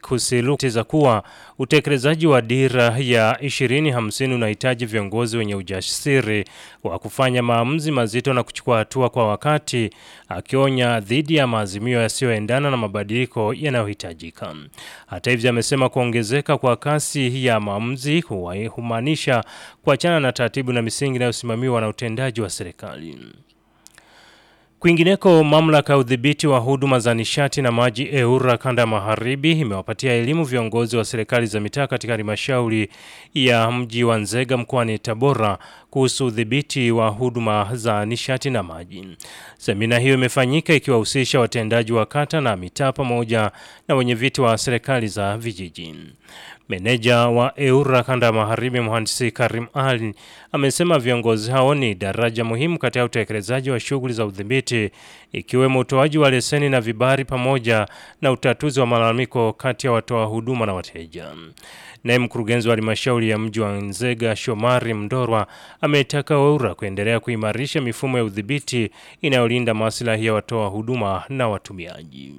kusisitiza kuwa utekelezaji wa dira ya 2050 unahitaji viongozi wenye ujasiri wa kufanya maamuzi mazito na kuchukua hatua kwa wakati, akionya dhidi ya maazimio yasiyoendana na mabadiliko yanayohitajika. Hata hivyo, amesema kuongezeka kwa kasi ya maamuzi humaanisha kuachana na taratibu na misingi inayosimamiwa na utendaji wa serikali. Kwingineko, mamlaka ya udhibiti wa huduma za nishati na maji EURA kanda ya magharibi imewapatia elimu viongozi wa serikali za mitaa katika halmashauri ya mji wa Nzega mkoani Tabora kuhusu udhibiti wa huduma za nishati na maji. Semina hiyo imefanyika ikiwahusisha watendaji wa kata na mitaa pamoja na wenyeviti wa serikali za vijiji. Meneja wa EURA kanda ya magharibi mhandisi Karim Ali amesema viongozi hao ni daraja muhimu katika utekelezaji wa shughuli za udhibiti ikiwemo utoaji wa leseni na vibali pamoja na utatuzi wa malalamiko kati ya watoa huduma na wateja. Naye mkurugenzi wa halmashauri ya mji wa Nzega Shomari Mndorwa ametaka EURA kuendelea kuimarisha mifumo ya udhibiti inayolinda maslahi ya watoa huduma na watumiaji.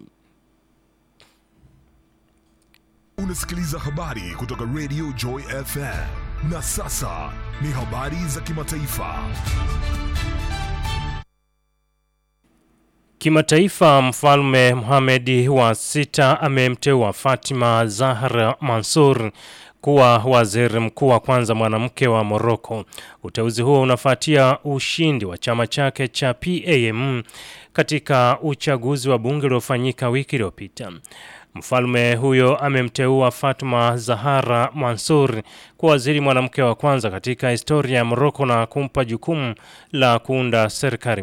Unasikiliza habari kutoka Radio Joy FM. Na sasa ni habari za kimataifa. Kimataifa, Mfalme Mohamed wa sita amemteua Fatima Zahra Mansur kuwa waziri mkuu wa kwanza mwanamke wa Moroko. Uteuzi huo unafuatia ushindi wa chama chake cha PAM katika uchaguzi wa bunge uliofanyika wiki iliyopita. Mfalme huyo amemteua Fatma Zahara Mansur kuwa waziri mwanamke wa kwanza katika historia ya Moroko na kumpa jukumu la kuunda serikali